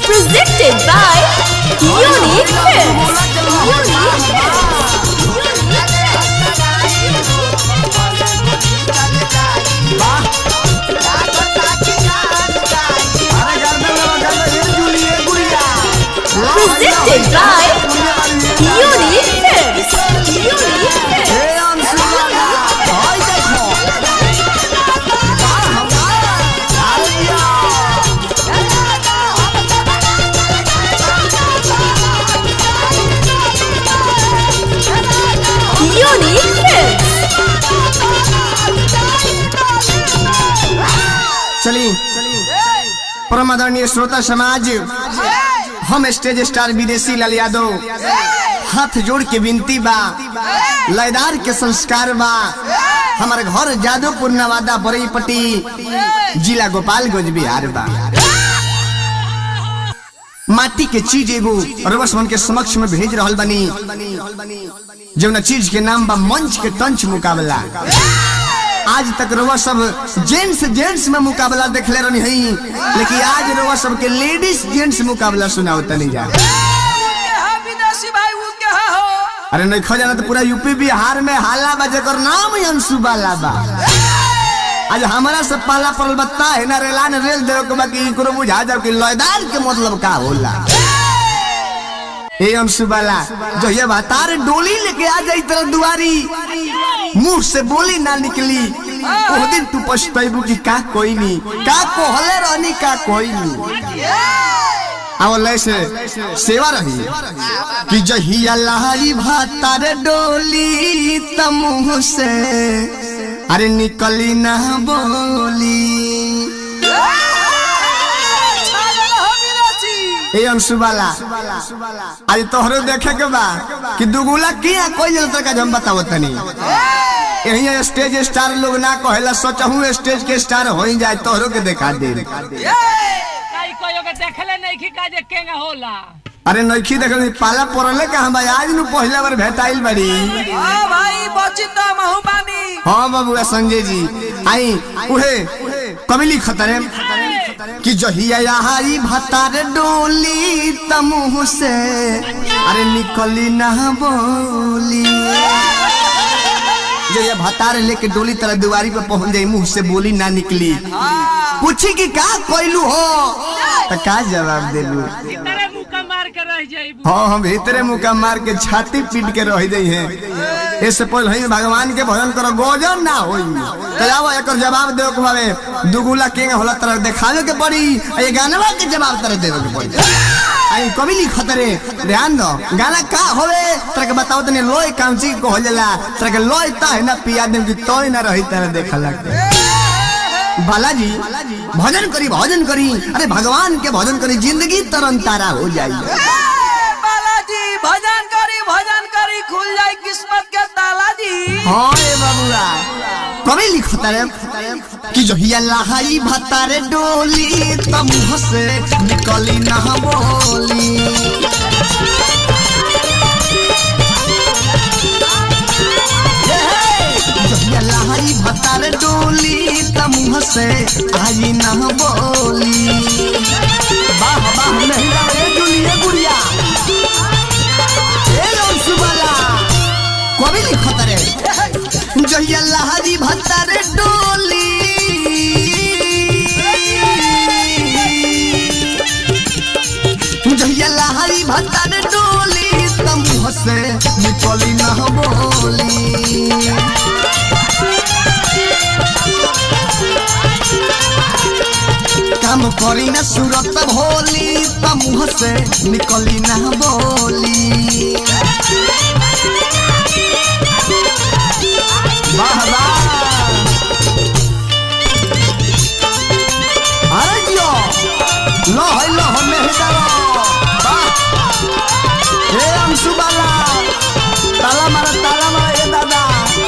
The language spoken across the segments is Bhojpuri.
Presented by Unique Films. Unique Films. अरे गर्दन लगा गर्दन ये जूली ये गुड़िया Presented by Unique Films. Unique Films. हे अंशु वाला हाय देखो अरे या Unique Films. चलिए परम आदरणीय श्रोता समाज हम स्टेज स्टार विदेशी लाल यादव हाथ जोड़ के विनती बा लयदार के संस्कार बा हमारे घर जादवपुर नवादा बरईपट्टी जिला गोपालगंज बिहार बा माटी के चीज एगो रवस मन के समक्ष में भेज रहल बनी जौना चीज के नाम बा मंच के तंच मुकाबला आज तक रउआ सब जेंट्स जेंट्स में मुकाबला देखले रहनी हई लेकिन आज रउआ सब के लेडीज जेंट्स मुकाबला सुनाओ तनी जा विदेशी भाई उ के हा हो अरे नहीं खजाना तो पूरा यूपी बिहार में हाला बा जेकर नाम ही अंशु बाला बा आज हमारा सब पाला पड़ल बत्ता है ना रेला ने रेल देव के बाकी इकरो बुझा जाओ कि लयदार के मतलब का होला ए अंशु बाला जो ये बतार डोली लेके आ जाई तेरा दुआरी मुंह से बोली ना निकली उस दिन तू पछताइबू कि का कोई नहीं का कोहले रहनी का कोई नहीं आवल से सेवा रही कि जहिया लहरी भातार डोली तमुह से अरे निकली ना बोली छागल हो विदेशी ए अंशुबाला आज तोहरो देखे के बा कि दुगुला किया कोई जल तक हम बताओ तनी यही स्टेज स्टार लोग ना कहेला सोचहूं स्टेज के स्टार हो ही जाए तोहरो के देखा दे काई कोयो के देखले नहीं कि काजे केंगा होला अरे नइखी देखल पाला पड़ले कहां बा आज नु पहला बार भेटाइल बड़ी हां भाई बची तो महू बानी हाँ बाबू संजय जी आई उहे कमिली खतरे कि जहिया यहाई भतार डोली तमुह से अरे निकली ना बोली जहिया भतार लेके डोली तरह दुआरी पे पहुंच जाई मुंह से बोली ना निकली पूछी कि का कोइलू हो तो का जवाब देलू तेरे मुंह का मार के रह जाइबू हाँ हम भीतरे मुका मार के छाती पीट के रह जाई हैं इससे पहले ही भगवान के भजन करो गोजन ना होई तो जाओ एकर जवाब देव के भावे दुगुला के होला तरह देखावे के पड़ी आ ये गानवा के जवाब तरह देवे के पड़ी आई कभी लिख खतरे ध्यान दो गाना का होवे तरह के बताओ तने लोय कांची को हो जाला तरह के लोय ता है ना पिया देव की तोय ना रही तरह देखा लगते बालाजी भजन करी भजन करी अरे भगवान के भजन करी जिंदगी तरन तारा हो जाई बालाजी भजन करी भजन करी खुल जाए किस्मत के ताला जी हाँ रे बाबूरा कभी लिखता रे कि जो हिया लहाई भतारे डोली तम हसे निकली ना बोली हे, हे, जो हिया लहाई भतारे डोली तम हसे आई ना बोली वाह वाह नहीं रे जुलिए गुड़िया ए अंशुबाला कभी लिखता रे जहिया लहरी भत्तर डोली जहिया लहरी भत्तर डोली तम हसे निकली ना बोली काम करी ना सूरत भोली तम हसे निकली ना बोली वाह वाह अरे जियो लो है लो हम नहीं जाओ वाह हे अंशु बाला ताला मारा ताला मारा ये दादा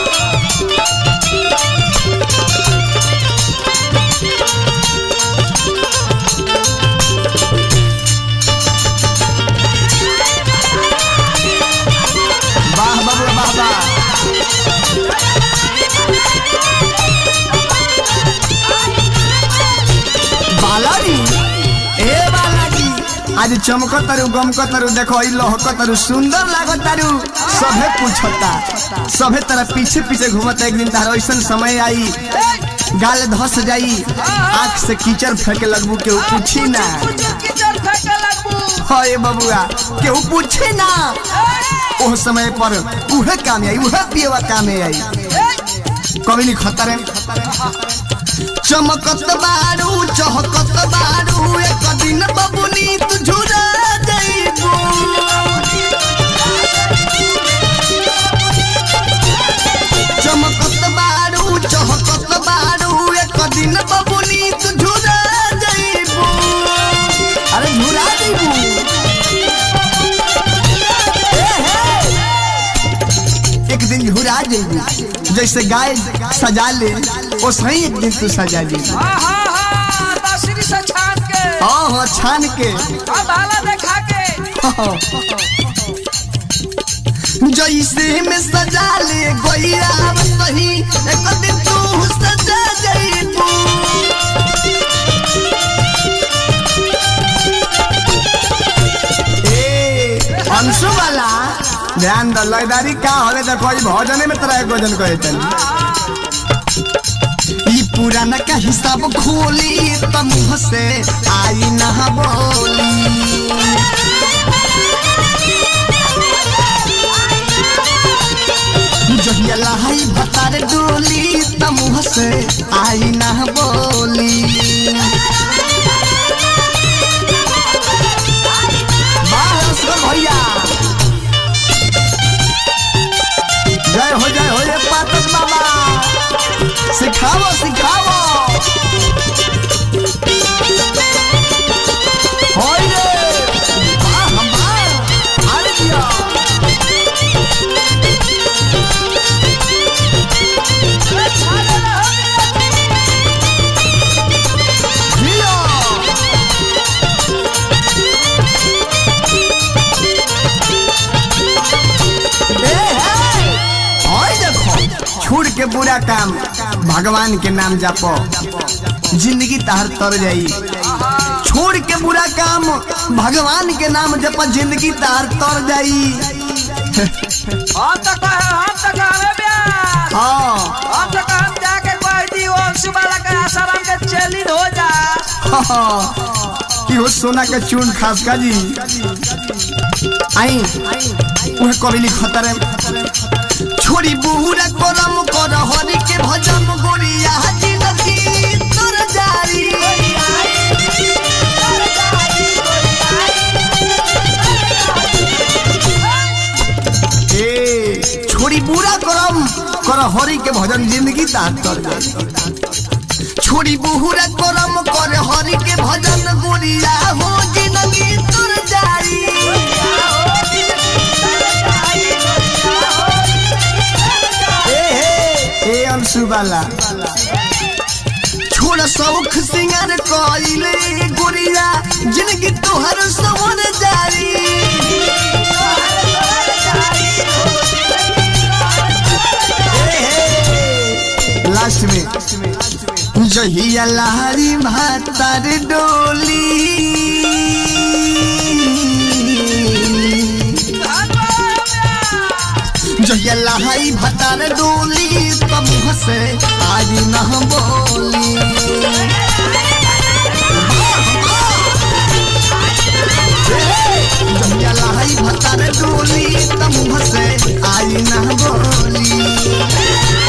वाह बाबू वाह वाह बालाजी ए बाला आज चमक तारू गमक तारू देखो ई लहक तारू सुंदर लागत तारू सभे पूछता सभे तरह पीछे पीछे घूमता एक दिन तार ऐसा समय आई गाल धस जाई आंख से कीचड़ फेंके लगबू केहू पूछी ना कीचड़ फेंके लगबू हाय बबुआ केहू पूछी ना ओह समय पर उहे काम आई उहे पियवा काम आई कभी नहीं खतरे चमकत बारू चहकत बारू एक दिन बबुनी तू झुरा जाइबू चमकत बारू चहकत बारू एक दिन बबुनी तू झुरा जाइबू अरे झुरा जाइबू एक दिन झुरा जाइबू जैसे गाय सजा ले वैसे ही एक दिन तू सजा जाइबू हाँ हाँ हाँ दसरी से छान के हाँ हाँ छान के हाँ भाला देखा के जैसे में सजा ले गोइया वही एक दिन तू सजा जाइबू ए अंशु वाला ध्यान द लयदारी का हवे देखो ई भजने में तरह भोजन कहे चली ई पुराना का हिसाब खोली त मुंह से आई ना बोली जहिया लहाई भतार डोली त मुंह से आई ना बोली वाह, असगर भैया जय हो जय हो ये पातक बाबा सिखाओ सिखाओ होय रे वाह वाह अरे दिया दिया ए, ए, ओए देखो छोड़ के बुरा काम भगवान के नाम जापो जिंदगी तहर तर जाई छोड़ के बुरा काम भगवान के नाम जप जिंदगी तहर तर जाई हम तो कहे हम तो कहे ब्याह हाँ हम तो कहे हम जाके कह दी वो सुबाला का आसाराम के चलित हो जा कि हो सोना के चून खास का जी आई वह कबिली खतरे छोड़ी बुहुरा करम कर हरि के भजन गोरिया जिंदगी तर जाई ए छोड़ी बुरा करम कर हरि के भजन जिंदगी तार तर जाई छोड़ी बुहुरा करम कर हरि के भजन गोरिया हो जिंदगी तर जाई ए हे ए अंशु वाला छोड़ सौख सिंगार कइले गोरिया जिंदगी तोहर सवर जाई लास्ट में जहिया लहरी भातर डोली जहिया लहाई भतार डोली तब से आज न बोली जहिया लहाई भतार डोली तब से आज न बोली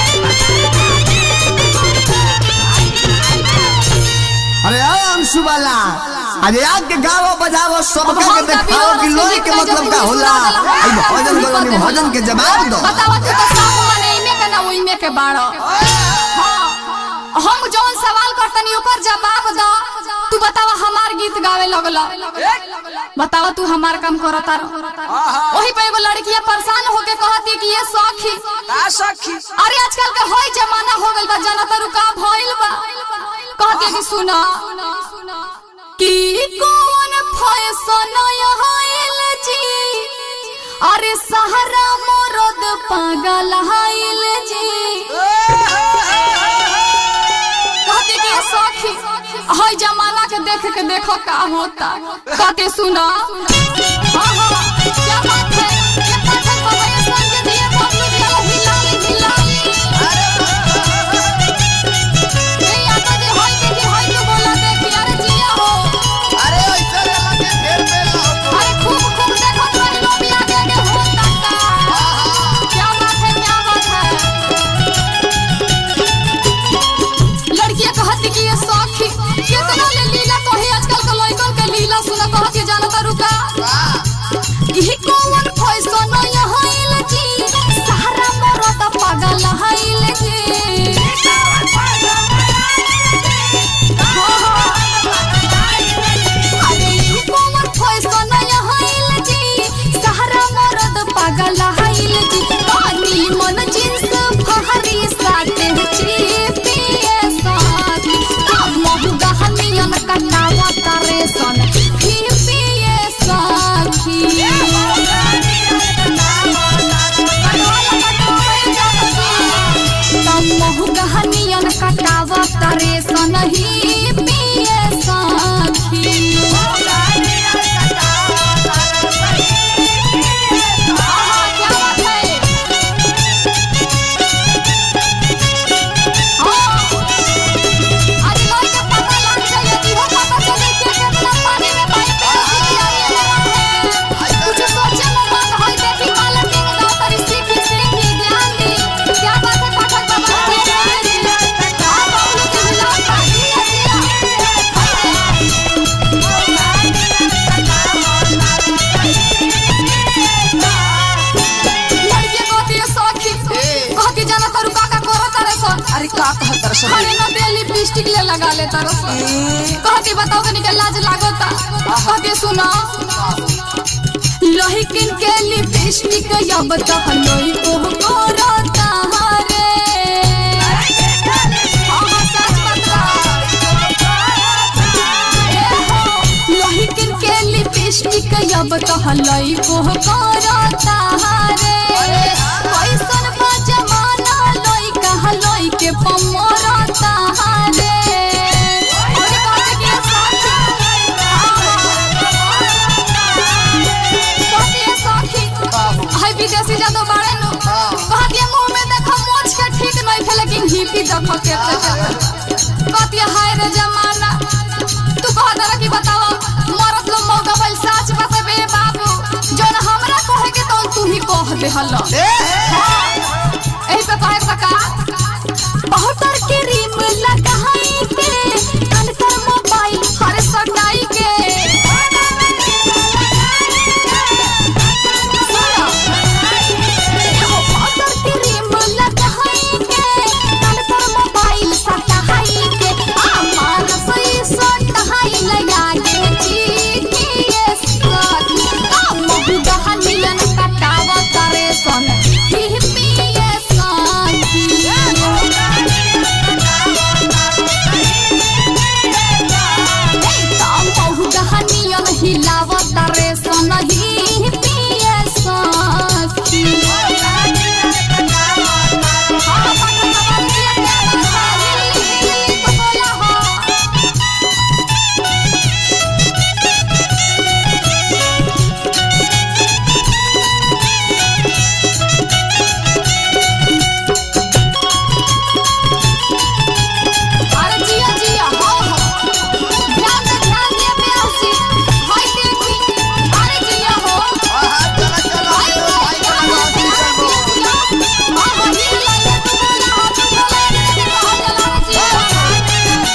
अरे आ अंशु वाला अरे आग के गावो बजावो सबका के देखाओ कि लोरी के मतलब का होला आई भजन बोलो नि भजन के जवाब दो बतावा तू तो सब माने इमे के ना ओइमे के बाड़ो हाँ, हम जौन सवाल करतनी ओकर जवाब दो तू बतावा हमार गीत गावे लगल बतावा तू हमार काम करता वही पे एगो लड़किया परेशान होके कहती कि ये सखी का सखी अरे आजकल के होई जमाना हो गइल बा जनता रुका भइल बा कहती कि सुना कि कौन फैशन आइल जी अरे सहारा मरद पागल आइल जी कहती कि ये सखी हई जमाना के देख के देखो का होता कहते सुना हाँ, हाँ, क्या बात है? ये पाठक बाबा ये संग दिए बबलू दिया हिलाली, हिलाली। ए, यादव जी, हई देखी, हई तू बोला देखी, अरे जिया हो। अरे ऐसे लगा के ढेर पे लाओ अरे खूब खूब देखो तुम्हारी लोग आगे आगे होता का। क्या बात है क्या बात है लड़कियां कहती कि ये सौखी कितना ले लीला कही आजकल के लड़कन के लीला सुना कह के जानता रुका ई कौन फैशन यहाँ आइल जी सहारा मरद पागल आइल जी अरे ई कौन फैशन यहाँ आइल जी सहारा मरद पागल आइल जी पानी मन जींस फहरी साथे चिपिए साथ अब महु गहनियन कटावा तारे सन फिपिए साथी महु गहनियन कटावा तारे सन ही पिए साथी आहा, क्या बात है? हाँ। आज लोग के पता लग जाए, इहो पता चले कि केतना पानी में बाइक पे सीखी आगे लगा है। कुछ सोचे में मन होई, देखी काला टिंग ला तरी सीखी, सीखी, ध्यान दी। क्या बात है, पाठक बाबा? हाँ, बबलू जी, हिलाओ, जिया, जिया। लड़की कहती है सौखी कहती जाना तारू काका करो तारे सन अरे का कहत दर्शन खाली न दे लिपस्टिक ले लगा ले तारो सन कहती बताओ कनी के लाज लागोता कहती सुनो लोही किन के लिपस्टिक अब तो लोही को करता हरे हाँ, हाँ, सच बता। ए हो, लोही किन के लिपस्टिक अब तो हलई को करता हरे कैसन बा जमाना लोई कहा लोई के पमरता हरे और कहते कि ये साथी कहती है साथी हाय विदेशी जादू बाड़े नु कहती है मुंह में देखो मोछ के ठीक नहीं थे लेकिन हिपी देखो के कहती है हाय रे जमाना तू कह दरा कि बताओ मरत लो मौका बल साच बतबे बाबू जोन हमरा कहे के तो तू ही कह दे हल्ला एही पे कहे सका बहुतर के रिम लगाई के अनकर मोबाइल हर सटाई के सुनो एहो बहुतर के रिम लगाई के अनकर मोबाइल सटाई के आ मानस ई सटाई लगा के चीटिए साथी आ महु दहनियन कटावा करे सन ही पिए साथी हिलावत रे सनही पिए साथी अरे जिया जिया हो हो ध्यान दे ध्यान दे बेसी हाय देखी अरे जिया हो हाय हाय क्या बात है जिया हां हां ये लागे तू बोला हां तू बोला ये कहा चला जिया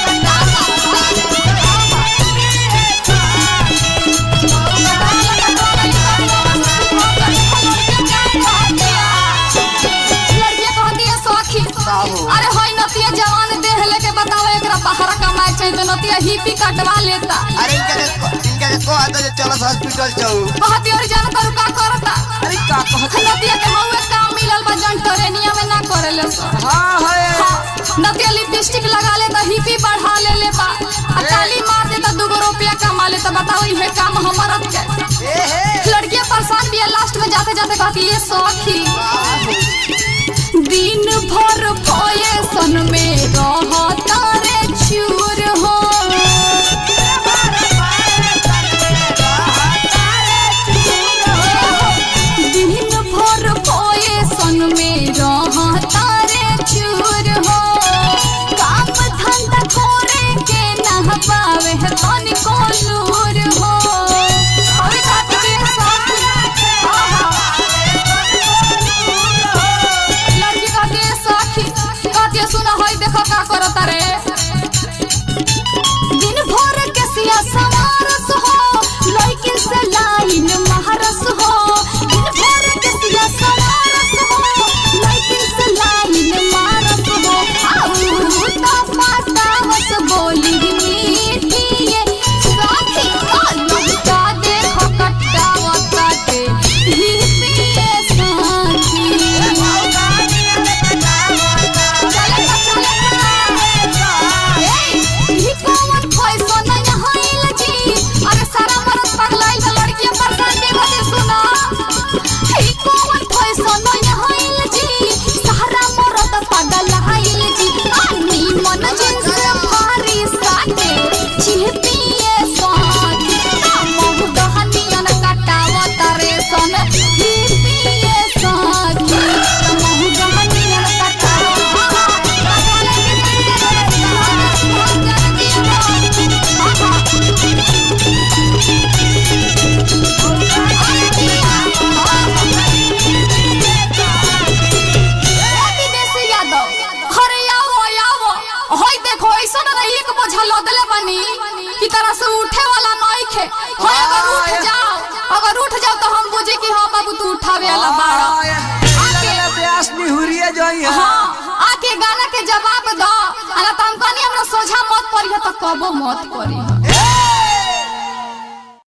लड़कियां कहती है सौखी अरे होई नतिया जवान देह लेके बताओ एकरा बाहर कमाए चाहिए तो नतिया हिपी कटवा लेता अरे इनके इनके को आता जे चलो हॉस्पिटल जाऊ कहती और जान करू का करता अरे का कहत नतिया के हउए काम मिलल बा जन ट्रेनिया में ना करेले सो हाँ है नतिया लिपस्टिक लगा ले तो हिपी बढ़ा ले ले बा आ ताली मार दे तो दुगो रुपया कमा ले तो बताओ इहे काम हमारा के ए हे लड़कियां परेशान भी है लास्ट में जाते जाते कहती ये सौखी दिन भर पोए सन में रहता रे चूर हो हो अगर उठ जाओ अगर उठ जाओ तो हम बुझे कि हाँ बाबू तू उठावे वाला बाड़ा आके प्यास निहुरिए जाई है हाँ आके गाना के जवाब दो अगर तुम कहनी हमरा सोझा मत पड़ी तो कबो मत पड़ी